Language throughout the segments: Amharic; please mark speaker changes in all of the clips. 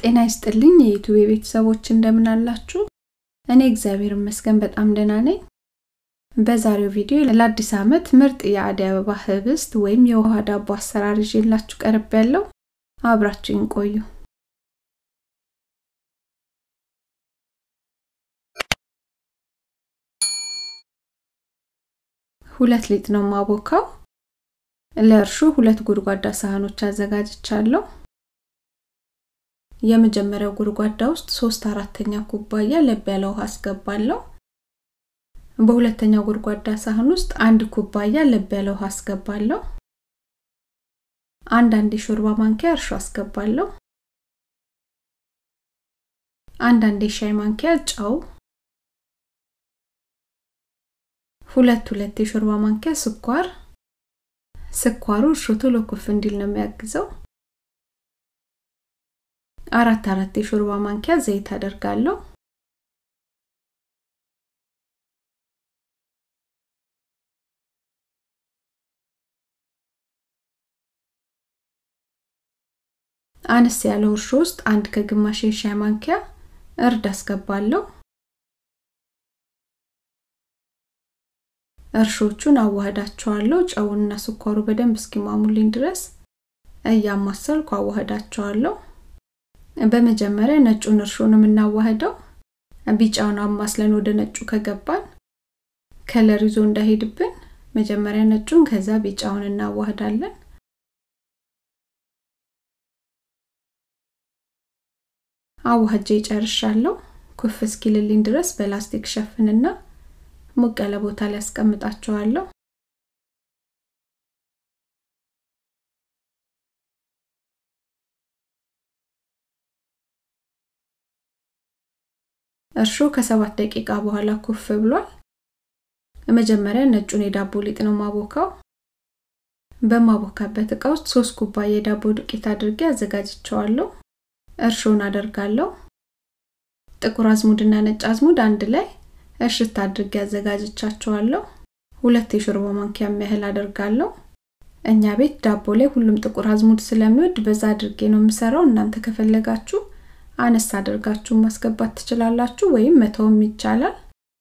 Speaker 1: ጤና ይስጥልኝ የዩቱብ ቤተሰቦች እንደምን አላችሁ? እኔ እግዚአብሔር ይመስገን በጣም ደህና ነኝ። በዛሬው ቪዲዮ ለአዲስ ዓመት ምርጥ የአደይ አበባ ህብስት ወይም የውሃ ዳቦ አሰራር ይዤላችሁ ቀርብ ያለው አብራችሁን ቆዩ። ሁለት ሊጥ ነው ማቦካው። ለእርሹ ሁለት ጎድጓዳ ሳህኖች አዘጋጅቻለሁ። የመጀመሪያው ጎድጓዳ ውስጥ ሶስት አራተኛ ኩባያ ለብ ያለ ውሃ አስገባለሁ። በሁለተኛው ጎድጓዳ ሳህን ውስጥ አንድ ኩባያ ለብ ያለ ውሃ አስገባለሁ። አንድ አንድ የሾርባ ማንኪያ እርሾ አስገባለሁ። አንድ አንድ የሻይ ማንኪያ ጨው፣ ሁለት ሁለት የሾርባ ማንኪያ ስኳር። ስኳሩ እርሾ ቶሎ ኩፍ እንዲል ነው የሚያግዘው። አራት አራት የሾርባ ማንኪያ ዘይት አደርጋለሁ። አነስ ያለው እርሾ ውስጥ አንድ ከግማሽ የሻይ ማንኪያ እርድ አስገባለሁ። እርሾቹን አዋህዳቸዋለሁ። ጨውንና ስኳሩ በደንብ እስኪሟሙልኝ ድረስ እያማሰልኩ አዋህዳቸዋለሁ። በመጀመሪያ ነጩን እርሾ ነው የምናዋህደው። ቢጫውን አማስለን ወደ ነጩ ከገባን ከለር ይዞ እንዳይሄድብን መጀመሪያ ነጩን ከዛ ቢጫውን እናዋህዳለን። አዋህጄ ጨርሻለሁ። ኩፍ እስኪልልኝ ድረስ በላስቲክ ሸፍንና ሞቅ ያለ ቦታ ላይ አስቀምጣቸዋለሁ። እርሾ ከሰባት ደቂቃ በኋላ ኩፍ ብሏል። መጀመሪያ ነጩን የዳቦ ሊጥ ነው ማቦካው። በማቦካበት እቃ ውስጥ ሶስት ኩባያ የዳቦ ዱቄት አድርጌ አዘጋጅቸዋለሁ። እርሾን አደርጋለሁ። ጥቁር አዝሙድና ነጭ አዝሙድ አንድ ላይ እሽት አድርጌ አዘጋጅቻቸዋለሁ። ሁለት የሾርባ ማንኪያ ያህል አደርጋለሁ። እኛ ቤት ዳቦ ላይ ሁሉም ጥቁር አዝሙድ ስለሚወድ በዛ አድርጌ ነው የምሰራው። እናንተ ከፈለጋችሁ አነስ አድርጋችሁ ማስገባት ትችላላችሁ ወይም መተውም ይቻላል።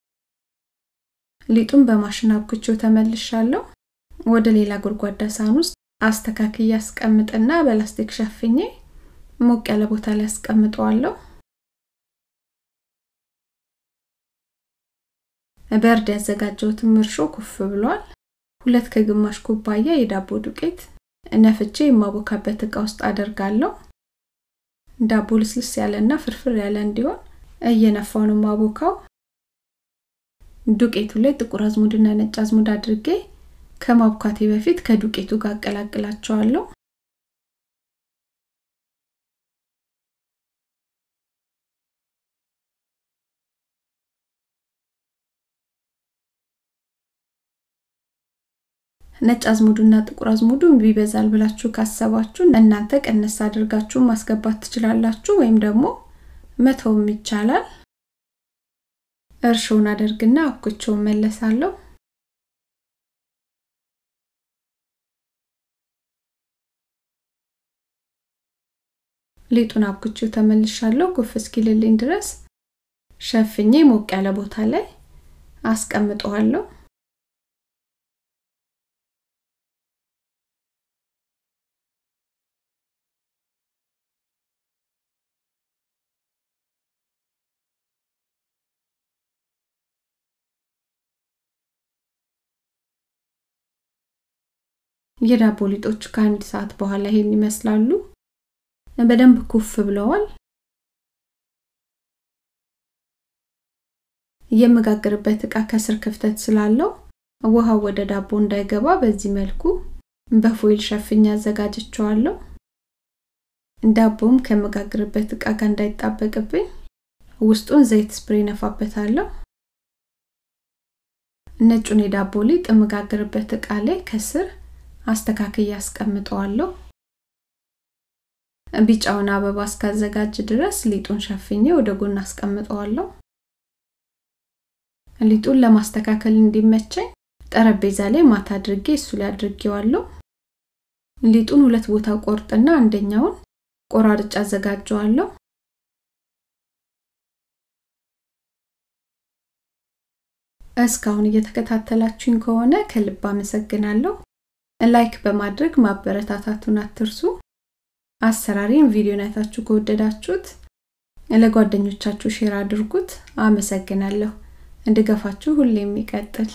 Speaker 1: ሊጡን በማሽን አብኩቼው ተመልሻለሁ። ወደ ሌላ ጎድጓዳ ሳህን ውስጥ አስተካክዬ አስቀምጥና በላስቲክ ሸፍኜ ሞቅ ያለ ቦታ ላይ አስቀምጠዋለሁ። በእርድ ያዘጋጀሁትም እርሾ ኩፍ ብሏል። ሁለት ከግማሽ ኩባያ የዳቦ ዱቄት ነፍቼ የማቦካበት እቃ ውስጥ አደርጋለሁ። ዳቦ ልስልስ ያለና ፍርፍር ያለ እንዲሆን እየነፋው ነው ማቦካው። ዱቄቱ ላይ ጥቁር አዝሙድና ነጭ አዝሙድ አድርጌ ከማብኳቴ በፊት ከዱቄቱ ጋር አቀላቅላቸዋለሁ። ነጭ አዝሙዱና ጥቁር አዝሙዱ ቢበዛል ብላችሁ ካሰባችሁ እናንተ ቀነስ አድርጋችሁ ማስገባት ትችላላችሁ፣ ወይም ደግሞ መተውም ይቻላል። እርሾውን አደርግና አብኩቼው መለሳለሁ። ሊጡን አብኩቼው ተመልሻለሁ። ኩፍ እስኪልልኝ ድረስ ሸፍኜ ሞቅ ያለ ቦታ ላይ አስቀምጠዋለሁ። የዳቦ ሊጦች ከአንድ ሰዓት በኋላ ይሄን ይመስላሉ። በደንብ ኩፍ ብለዋል። የምጋግርበት እቃ ከስር ክፍተት ስላለው ውሃው ወደ ዳቦ እንዳይገባ በዚህ መልኩ በፎይል ሸፍኛ አዘጋጅቸዋለሁ። ዳቦም ከምጋግርበት እቃ ጋር እንዳይጣበቅብኝ ውስጡን ዘይት ስፕሬ ነፋበታለሁ። ነጩን የዳቦ ሊጥ የምጋግርበት እቃ ላይ ከስር አስተካክዬ አስቀምጠዋለሁ። ቢጫውን አበባ እስካዘጋጅ ድረስ ሊጡን ሸፍኜ ወደ ጎን አስቀምጠዋለሁ። ሊጡን ለማስተካከል እንዲመቸኝ ጠረጴዛ ላይ ማታ አድርጌ እሱ ላይ አድርጌዋለሁ። ሊጡን ሁለት ቦታ ቆርጥና አንደኛውን ቆራርጬ አዘጋጀዋለሁ። እስካሁን እየተከታተላችሁኝ ከሆነ ከልብ አመሰግናለሁ። ላይክ በማድረግ ማበረታታቱን አትርሱ። አሰራሪን ቪዲዮን አይታችሁ ከወደዳችሁት ለጓደኞቻችሁ ሼር አድርጉት። አመሰግናለሁ። እንድገፋችሁ ሁሌ የሚቀጥል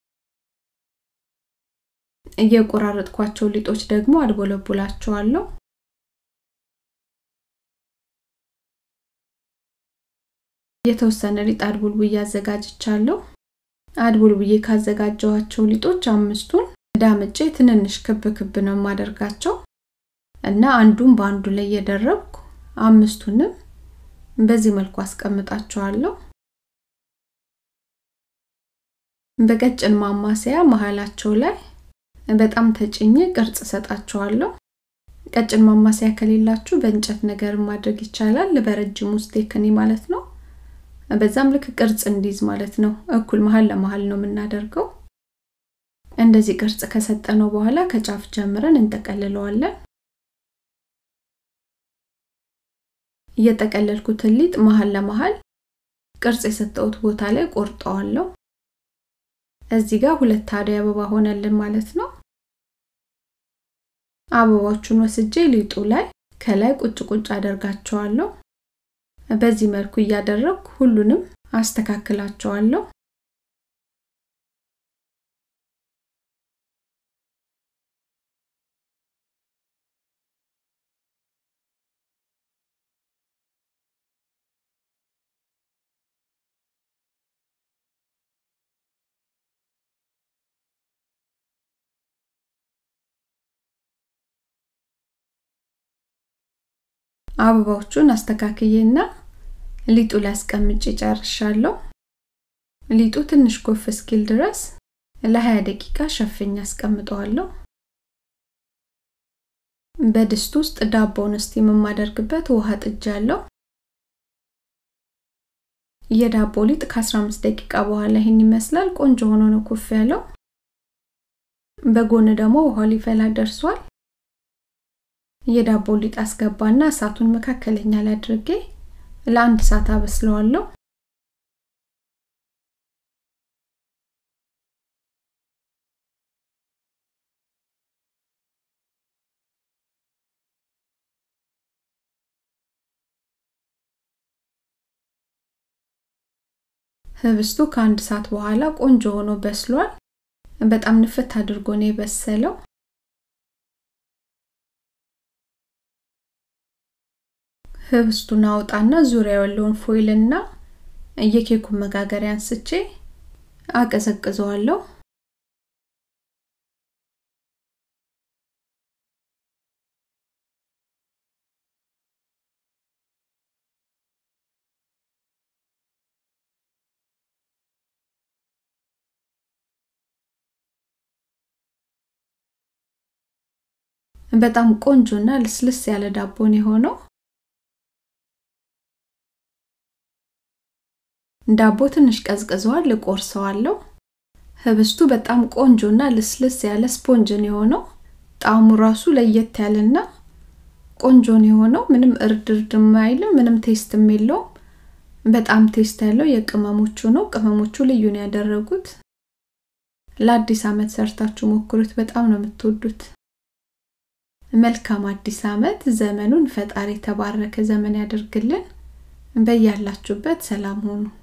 Speaker 1: እየቆራረጥኳቸው ሊጦች ደግሞ አድቦለቡላቸዋለሁ። የተወሰነ ሊጥ አድቡልቡዬ አዘጋጅቻለሁ። አድቡልቡዬ ካዘጋጀኋቸው ሊጦች አምስቱን ዳምጬ ትንንሽ ክብ ክብ ነው የማደርጋቸው እና አንዱን በአንዱ ላይ እየደረብኩ አምስቱንም በዚህ መልኩ አስቀምጣቸዋለሁ። በቀጭን ማማሰያ መሀላቸው ላይ በጣም ተጭኜ ቅርጽ ሰጣቸዋለሁ። ቀጭን ማማሰያ ከሌላችሁ በእንጨት ነገር ማድረግ ይቻላል። በረጅሙ ስቴክኒ ማለት ነው። በዛም ልክ ቅርጽ እንዲይዝ ማለት ነው። እኩል መሀል ለመሀል ነው የምናደርገው። እንደዚህ ቅርጽ ከሰጠነው በኋላ ከጫፍ ጀምረን እንጠቀልለዋለን። እየጠቀለልኩትን ሊጥ መሀል ለመሀል ቅርጽ የሰጠሁት ቦታ ላይ ቆርጠዋለሁ። እዚህ ጋር ሁለት አደይ አበባ ሆነልን ማለት ነው። አበባዎቹን ወስጄ ሊጡ ላይ ከላይ ቁጭ ቁጭ አደርጋቸዋለሁ። በዚህ መልኩ እያደረግኩ ሁሉንም አስተካክላቸዋለሁ። አበባዎቹን አስተካክዬና ሊጡ ላይ አስቀምጬ ጨርሻለሁ። ሊጡ ትንሽ ጎፍ እስኪል ድረስ ለ20 ደቂቃ ሸፍኝ አስቀምጠዋለሁ። በድስት ውስጥ ዳቦውን ስቲም የማደርግበት ውሃ ጥጃለሁ። የዳቦ ሊጥ ከ15 ደቂቃ በኋላ ይህን ይመስላል። ቆንጆ ሆኖ ነው ኩፍ ያለው። በጎን ደግሞ ውሃው ሊፈላ ደርሷል። የዳቦ ሊጥ አስገባና እሳቱን መካከለኛ ላይ አድርጌ ለአንድ ሰዓት አበስለዋለሁ። ህብስቱ ከአንድ ሰዓት በኋላ ቆንጆ ሆኖ በስሏል። በጣም ንፍት አድርጎ ነው የበሰለው። ህብስቱን አውጣና ዙሪያ ያለውን ፎይልና የኬኩን መጋገሪያ አንስቼ አቀዘቅዘዋለሁ። በጣም ቆንጆና ልስልስ ያለ ዳቦን የሆነው ዳቦ ትንሽ ቀዝቅዘዋል፣ እቆርሰዋለሁ። ህብስቱ በጣም ቆንጆና ልስልስ ያለ ስፖንጅን የሆነው ጣዕሙ ራሱ ለየት ያለና ቆንጆን የሆነው ምንም እርድ እርድ አይልም፣ ምንም ቴስትም የለውም። በጣም ቴስት ያለው የቅመሞቹ ነው። ቅመሞቹ ልዩ ነው ያደረጉት። ለአዲስ አመት ሰርታችሁ ሞክሩት፣ በጣም ነው የምትወዱት። መልካም አዲስ አመት። ዘመኑን ፈጣሪ የተባረከ ዘመን ያደርግልን። በያላችሁበት ሰላም ሁኑ።